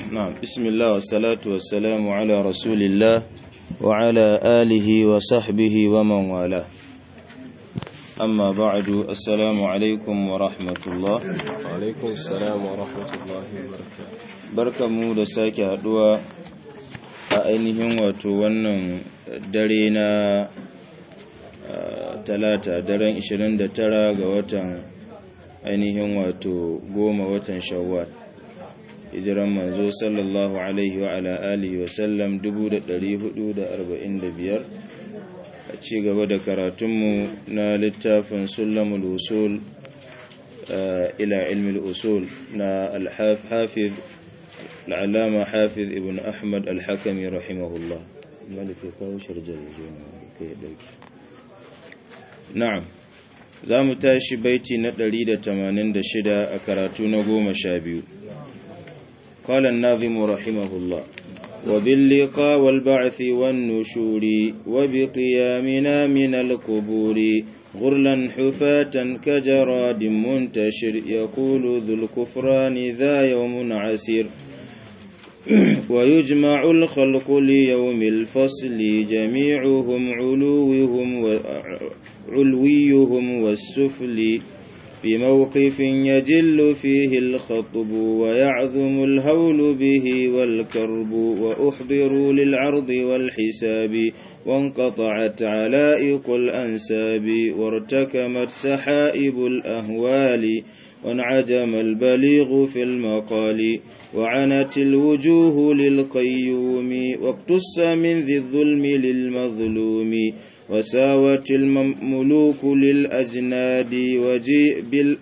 نعم بسم الله والصلاة والسلام على رسول الله وعلى آله وصحبه ومن والاه أما بعد السلام عليكم ورحمة الله وعليكم السلام ورحمة الله وبركاته barka mu da sake haduwa a ainihin wato wannan dare na talata daren 29 ga watan ainihin wato goma watan shawwal hijiran manzo sallallahu alaihi wa ala alihi wa sallam 1445 a ci gaba da karatunmu na littafin sulamul usul ila ilmi usul na al-hafiz العلامة حافظ ابن أحمد الحكمي رحمه الله مالك يقول شرجل نعم زام تاشي بيتي ندريد تمانين دشدا أكراتون قوم شابيو قال الناظم رحمه الله وباللقاء والبعث والنشور وبقيامنا من القبور غرلا حفاة كجراد منتشر يقول ذو الكفران ذا يوم عسير ويجمع الخلق ليوم الفصل جميعهم علوهم علويهم والسفل في موقف يجل فيه الخطب ويعظم الهول به والكرب وأحضروا للعرض والحساب وانقطعت علائق الأنساب وارتكمت سحائب الأهوال وانعجم البليغ في المقال وعنت الوجوه للقيوم واقتص من ذي الظلم للمظلوم وساوت الملوك للأجناد وجيء بال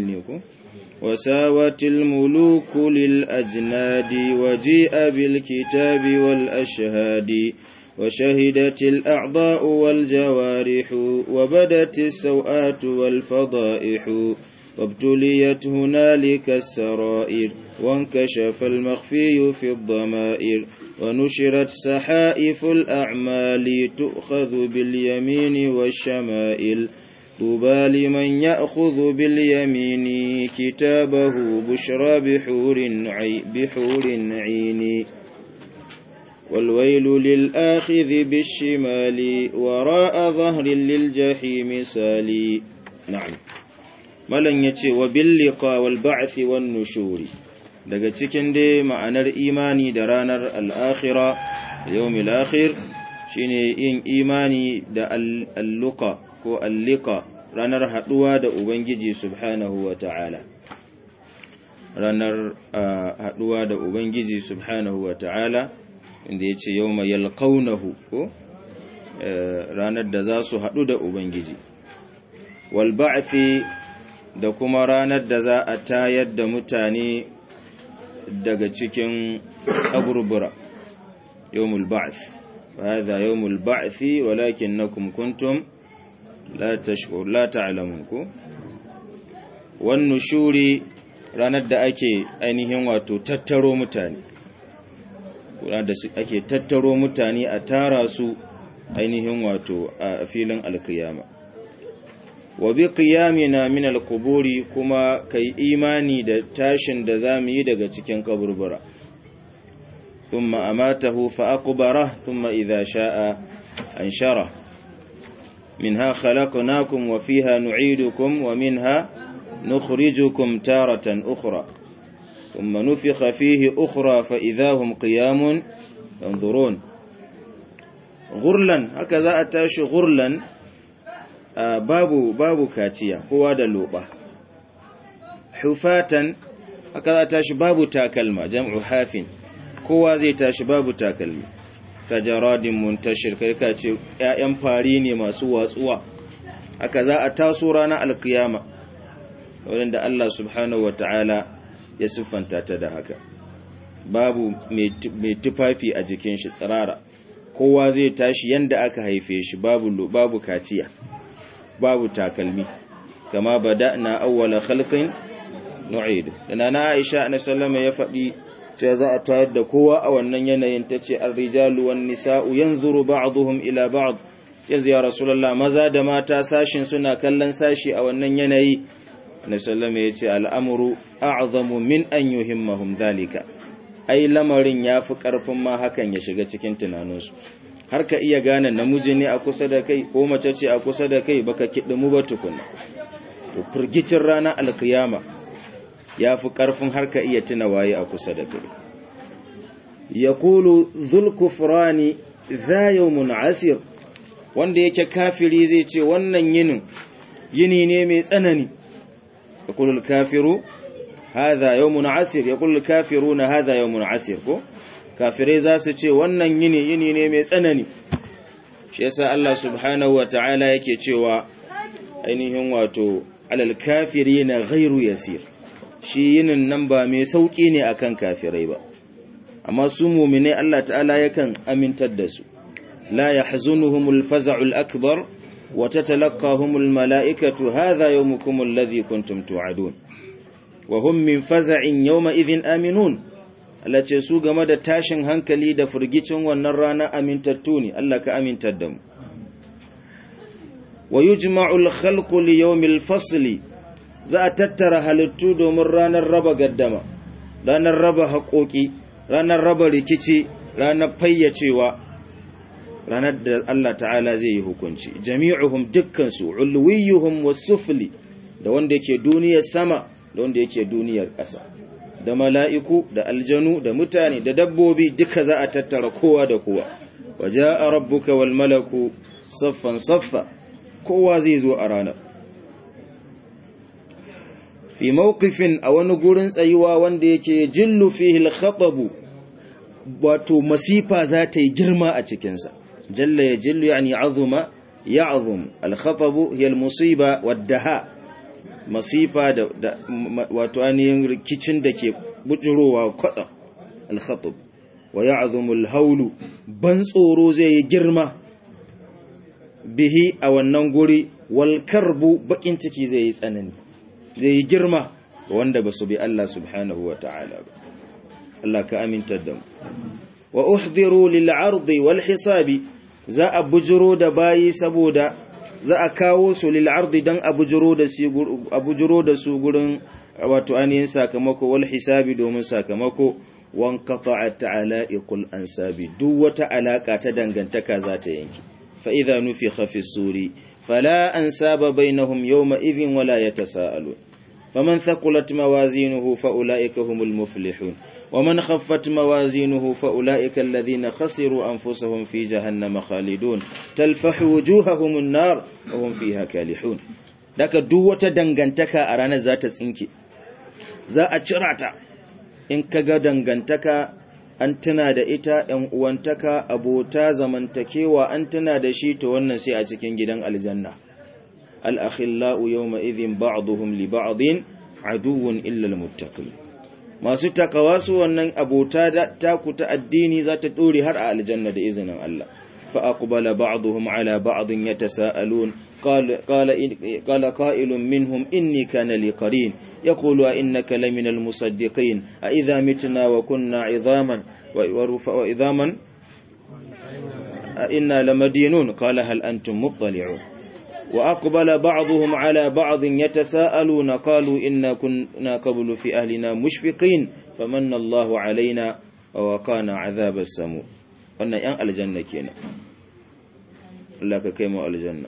وساوت الملوك للأجناد وجيء بالكتاب والأشهاد وشهدت الأعضاء والجوارح وبدت السوآت والفضائح وابتليت هنالك السرائر وانكشف المخفي في الضمائر ونشرت سحائف الأعمال تؤخذ باليمين والشمائل طوبى لمن يأخذ باليمين كتابه بشرى بحور, عي بحور عين والويل للآخذ بالشمال وراء ظهر للجحيم سالي نعم malan ya ce wa billika wal ba'thi wan nushuri daga cikin dai ma'anar imani da ranar al'akhira yawmil akhir shine yin imani da alluka ko allika ranar haduwa da ubangiji subhanahu wa ta'ala ranar haduwa da ubangiji subhanahu wa ta'ala inda ya ce yawma yalqawnahu ko ranar da za su hadu da ubangiji wal ba'thi da kuma ranar da za a tayar da mutane daga cikin kaburbura yawmul ba'th hadha yawmul ba'th walakinnakum kuntum la tashkur la ta'lamun ku wan nushuri ranar da ake ainihin wato tattaro mutane ranar da ake tattaro mutane a tara su ainihin wato a filin alkiyama wa bi qiyamina min al-quburi kuma kai imani da tashin da zamu yi daga cikin kaburbura thumma amatahu fa aqbara thumma idha sha'a anshara minha khalaqnakum wa fiha nu'idukum wa minha nukhrijukum taratan ukhra thumma nufikha fihi ukhra fa idha hum qiyamun yanzurun ghurlan haka za a tashi ghurlan Uh, babu babu kaciya kowa da loba hufatan haka za tashi babu takalma jam'u hafin kowa zai tashi babu takalmi kajaradin muntashir kai ka ce ƴaƴan fari ne masu watsuwa haka za a taso ranar alkiyama wanda Allah subhanahu wataala ya siffanta ta da haka babu mai tufafi a jikin shi tsirara kowa zai tashi yanda aka haife shi babu babu kaciya babu takalmi kama bada'na awwala khalqin nu'id dana na Aisha na sallama ya faɗi cewa za a tayar da kowa a wannan yanayin tace ar-rijalu wan nisa'u yanzuru ba'dhum ila ba'd yanzu ya rasulullah maza da mata sashin suna kallon sashi a wannan yanayi na sallama yace al'amru a'zamu min an yuhimmahum dhalika ai lamarin ya fi ƙarfin ma hakan ya shiga cikin tunaninsu har ka iya gane namiji ne a kusa da kai ko mace ce a kusa da kai baka kiɗimu ba tukuna to firgicin ranar alkiyama ya fi ƙarfin har ka iya tuna waye a kusa da kai ya kulu zulkufrani za yawmun asir wanda yake kafiri zai ce wannan yinin yini ne mai tsanani ya kulu kafiru hadha yawmun asir ya kulu kafiruna hadha yawmun asir ko kafirai za su ce wannan yini yini ne mai tsanani shi yasa Allah subhanahu wa ta'ala yake cewa ainihin wato alal kafirina ghairu yasir shi yinin nan ba mai sauki ne akan kafirai ba amma su mu'mine Allah ta'ala yakan amintar da su la yahzunuhumul faza'ul akbar wa tatalaqahumul mala'ikatu hadha yawmukum alladhi kuntum tu'adun wa hum min faza'in yawma idhin aminun Allah ce su game da tashin hankali da firgicin wannan rana amintattu ne Allah ka amintar da mu wa yujma'ul khalqu li yawmil fasli za a tattara halittu domin ranar raba gaddama ranar raba haƙoƙi ranar raba rikici ranar fayyacewa ranar da Allah ta'ala zai yi hukunci jami'uhum dukkansu ulwiyuhum wasufli da wanda yake duniyar sama da wanda yake duniyar ƙasa da mala'iku da aljanu da mutane da dabbobi duka za a tattara kowa da kowa waje a rabbuka wal malaku saffan saffa kowa zai zo a ranar fi mawqifin a wani gurin tsayuwa wanda yake jillu fihi al-khatabu wato masifa za ta yi girma a cikinsa jalla ya jillu yani azuma ya'zum al-khatabu hiya al-musiba wad-daha masifa da wato ainihin rikicin da ke bujurowa kwatsam al-khatab wa ya'zumu al-hawlu ban tsoro zai yi girma bihi a wannan guri wal karbu bakin ciki zai yi tsanani zai yi girma wanda ba su bi Allah subhanahu wa ta'ala ba Allah ka amintar da mu wa uhdiru lil ardi wal hisabi za a bujuro da bayi saboda za a kawo su lil ardi dan a bujuro da su a bujuro da su gurin wato ainihin sakamako wal hisabi domin sakamako wan qata'at ta'ala'iqul ansabi duk wata alaka ta dangantaka za ta yanki fa idza nufikha fi suri fala ansaba bainahum yawma idhin wala yatasaalun faman thaqulat mawazinuhu fa ulaika humul muflihun ومن خفت موازينه فأولئك الذين خسروا أنفسهم في جهنم خالدون تلفح وجوههم النار وهم فيها كالحون daga duk wata dangantaka a ranar za ta tsinke za a cira ta in kaga dangantaka an tuna da ita ‘yan uwantaka abota zamantakewa an tuna da shi to wannan sai a cikin gidan aljanna al'akhila'u yau ma'izin ba'aduhum li ba'adin aduwun illal muttaqin masu takawa su wannan abota taku ta addini za ta ɗore har a aljanna da izinin Allah فأقبل بعضهم على بعض يتساءلون قال, قال, قال قائل منهم إني كان لي قرين يقول أئنك لمن المصدقين أئذا متنا وكنا عظاما وإظاما أئنا لمدينون قال هل أنتم مطلعون وأقبل بعضهم على بعض يتساءلون قالوا إنا كنا قبل في أهلنا مشفقين فمن الله علينا ووقانا عذاب السموم wannan ‘yan aljanna kenan Allah ka kai mu aljanna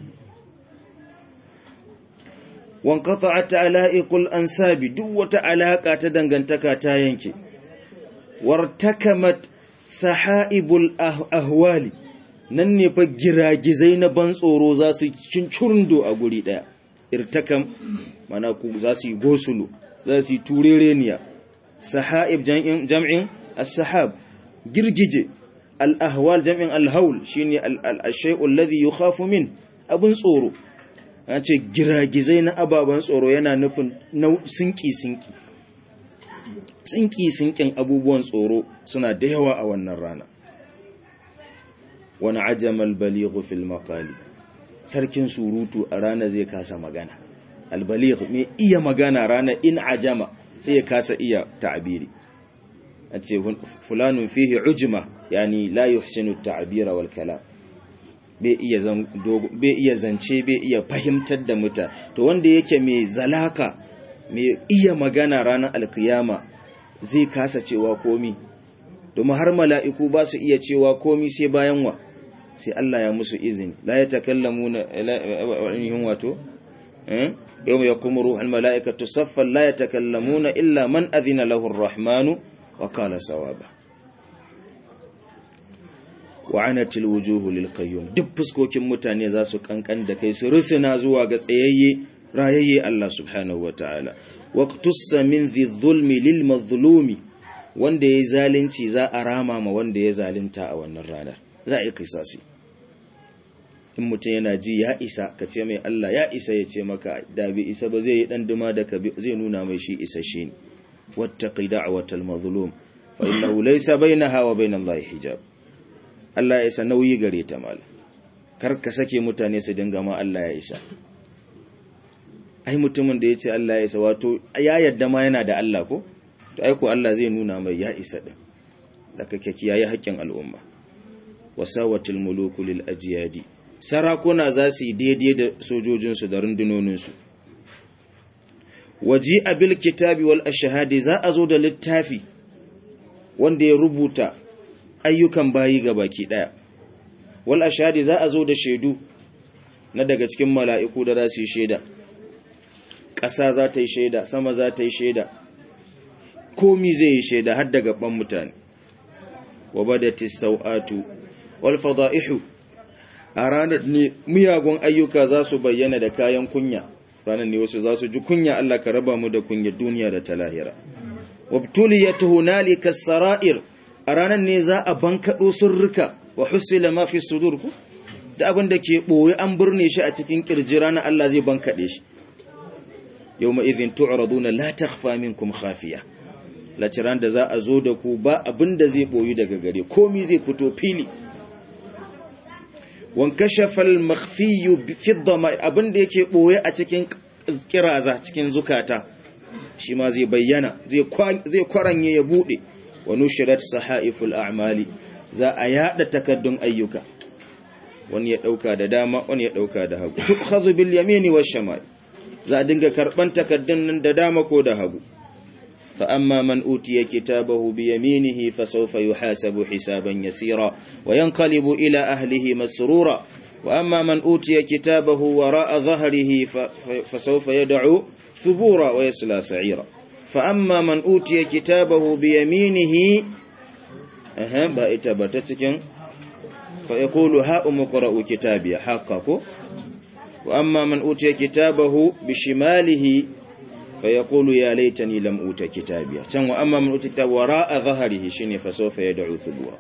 wankata a ta'ala'iƙul an sabi duk wata alaƙa ta dangantaka ta yanke wartakamat saha'ibul ahwali nan ne fa giragizai na ban tsoro za su cincurndo a guri ɗaya irtakam mana ku za su yi gosulu za su yi turereniya saha'ib jam'in as-sahab girgije al'ahwal jam'in alhaul shi ne al'ashai'ul ladhi yi khafu min abin tsoro ya ce giragizai na ababen tsoro yana nufin sinki-sinki sinki-sinkin abubuwan tsoro suna da yawa a wannan rana wani ajamal balighu fil makali sarkin surutu a rana zai kasa magana albaligh mai iya magana rana in ajama sai ya kasa iya ta'abiri a ce fulanun fihi ujima yani la yuhsinu ta'bira wal kalam bai iya zance bai iya fahimtar da muta to wanda yake mai zalaka mai iya magana ranar alkiyama zai kasa cewa komi domin har mala'iku ba su iya cewa komi sai bayan wa sai Allah ya musu izini la ya takallamu na yin wato yau ya kuma ruhun mala'ikatu saffan la ya takallamu na illa man azina lahun rahmanu wa kala sawaba wa'anatil wujuhu lil qayyum duk fuskokin mutane za su kankan da kai su rusuna zuwa ga tsayayye rayayye Allah subhanahu wataala waqtussa min dhi dhulmi lil mazlumi wanda yayi zalunci za a rama ma wanda ya zalunta a wannan ranar za a yi kisasi in mutum yana ji ya isa ka ce mai Allah ya isa ya ce maka da bi isa ba zai yi dan duma da ka zai nuna mai shi isa shi ne wattaqi da'watal mazlum fa innahu laysa bainaha wa bainallahi hijab Allah ya isa nauyi gare ta mal kar ka sake mutane su dinga ma Allah ya isa ai mutumin da yace Allah ya isa wato ya yadda ma yana da Allah ko to ai ko Allah zai nuna mai ya isa din da kake kiyaye haƙƙin al'umma wasawatil muluku lil ajyadi sarakuna za su yi daidai da sojojinsu da rundunoninsu waji abil kitabi wal ashhadi za a zo da littafi wanda ya rubuta ayyukan bayi ga baki daya wal ashhadi za a zo da shaidu na daga cikin mala'iku da za su yi shaida ƙasa za ta yi shaida sama za ta yi shaida komi zai yi shaida har daga ban mutane wa badatis sau'atu wal fada'ihu a ranar ne miyagun ayyuka za su bayyana da kayan kunya ranar ne wasu za su ji kunya Allah ka raba mu da kunya duniya da ta lahira wabtuliyat hunalika sara'ir a ranar ne za a bankado sirrika wa husila ma fi sudur ku da abin da ke boye an burne shi a cikin kirji ranar Allah zai bankade shi yawma idhin tu'raduna la takhfa minkum khafiya laciran da za a zo da ku ba abin da zai boyu daga gare komi zai fito fili wankashafa al-makhfiyu fi dhama'ir abinda yake boye a cikin kiraza cikin zukata shi ma zai bayyana zai zai kwaranye ya bude wa nushirat sahaiful a'mali za a yada takaddun ayyuka wani ya dauka da dama wani ya dauka da hagu tukhadhu bil yamini wash shamal za a dinga karban takaddun nan da dama ko da hagu fa amma man utiya kitabahu bi yaminihi fa sawfa yuhasabu hisaban yasira wa yanqalibu ila ahlihi masrura wa amma man utiya kitabahu wara'a dhahrihi fa sawfa yad'u thubura wa yasla sa'ira fa amma man utiya kitabahu bi yaminihi aha ba ita ba ta cikin fa yaqulu ha umqra'u kitabiya haqqako wa amma man utiya kitabahu bi shimalihi fa yaqulu ya laitani lam uta kitabiya can wa amma man utiya wara'a dhahrihi shine fa sawfa yad'u thubura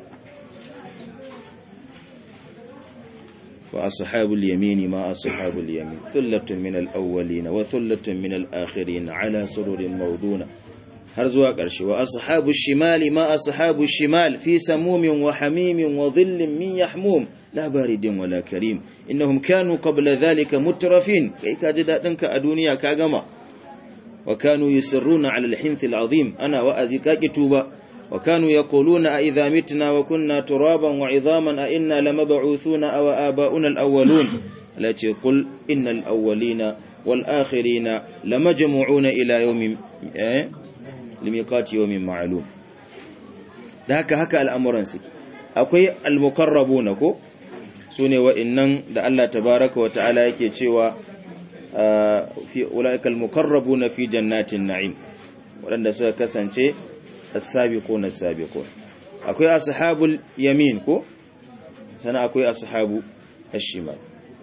wa ashabul yamini ma ashabul yamin thullatun min al-awwalin wa thullatun min al-akhirin ala sururin mawduna har zuwa ƙarshe wa ashabu shimali ma ashabu shimal fi samumin wa hamimin wa dhillin min yahmum la baridin wala karim innahum kanu qabla dhalika mutrafin kai ka ji dadin ka a duniya ka gama wa kanu yusirruna ala al-hinth al-azim ana wa'azi ka tuba wa kanu yaquluna a idha mitna wa kunna turaban wa idhaman a inna lamab'uthuna aw aba'una al-awwalun lati qul innal awwalina wal akhirina lamajmu'una ila yawmin limiqati yawmin ma'lum da haka haka al'amuran su akwai al-mukarrabuna ko sune wa'annan da Allah tabaaraka wa ta'ala yake cewa fi ulaikal mukarrabuna fi jannatin na'im wadanda suka kasance as-sabiquna as-sabiqun akwai ashabul yamin ko sana akwai ashabu ash-shimal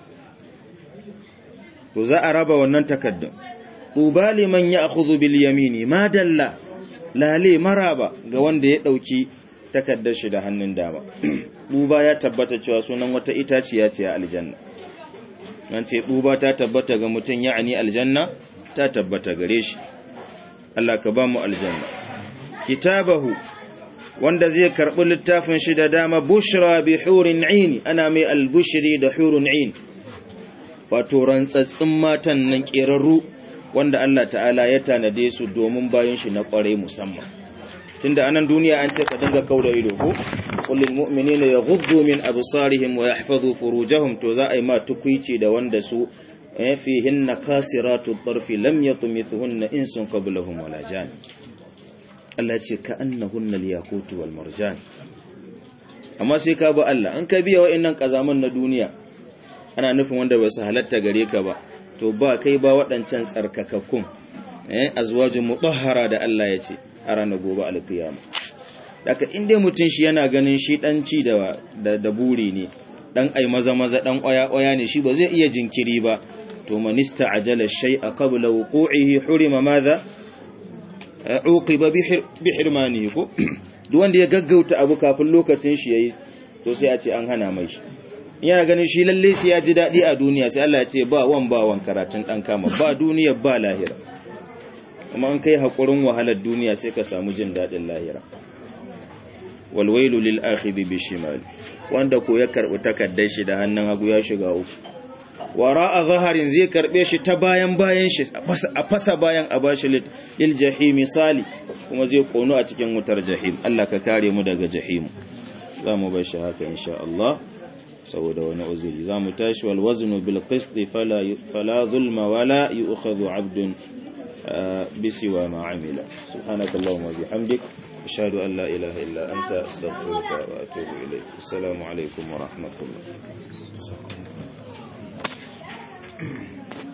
to za a raba wannan takaddun ubali man ya'khudhu bil yamini ma dalla lale maraba ga wanda ya dauki takaddar shi da hannun dama duba ya tabbata cewa sunan wata itaciya ce a aljanna nan ce duba ta tabbata ga mutum ya'ani aljanna ta tabbata gare shi Allah ka ba mu aljanna kitabahu wanda zai karbi littafin shi da dama bushra bi hurin ain ana mai albushri da hurun ain wato rantsatsin matan nan kerarru wanda Allah ta'ala ya tanade su domin bayan shi na kware musamman tunda anan duniya an ce ka dinga kauda ido ko kullul mu'minina yaghuddu min absarihim wa yahfazu furujahum to za a yi ma tukuici da wanda su fihinna kasiratu tarfi lam yatmithunna insun qablahum wala jan Allah ce ka annahunna al-yaqut wal marjan amma sai ka ba Allah an ka biya wa'annan kazaman na duniya ana nufin wanda ba su halatta gare ka ba to ba kai ba waɗancan tsarkakakkun eh azwajun mutahhara da Allah ya ce a ranar gobe alkiyama daga inda mutum shi yana ganin shi dan ci da da buri ne dan ai maza maza dan oya oya ne shi ba zai iya jinkiri ba to manista ajala shay'a qabla wuqu'ihi hurima madha uqiba bi hirmanihi ko duk wanda ya gaggauta abu kafin lokacin shi yayi to sai a ce an hana mai shi yana ganin shi lalle shi ya ji dadi a duniya sai Allah ya ce ba wan ba wan karatun dan kama ba duniya ba lahira kuma an kai hakurin wahalar duniya sai ka samu jin dadin lahira wal wailu lil akhidhi bi shimal wanda ko ya karbi takaddar shi da hannun hagu ya shiga uku wara a zaharin zai karbe shi ta bayan bayan shi a fasa bayan a bashi lil jahimi sali kuma zai kono a cikin wutar jahim Allah ka kare mu daga jahimu za mu bar shi haka insha Allah saboda wani uzuri za mu tashi wal waznu bil qist fala fala zulma wala yu'khadhu 'abdun bisiwa ma amila subhanakallahumma bihamdik ashhadu an la ilaha illa anta astaghfiruka wa atubu ilayk assalamu alaikum wa rahmatullah Thank you.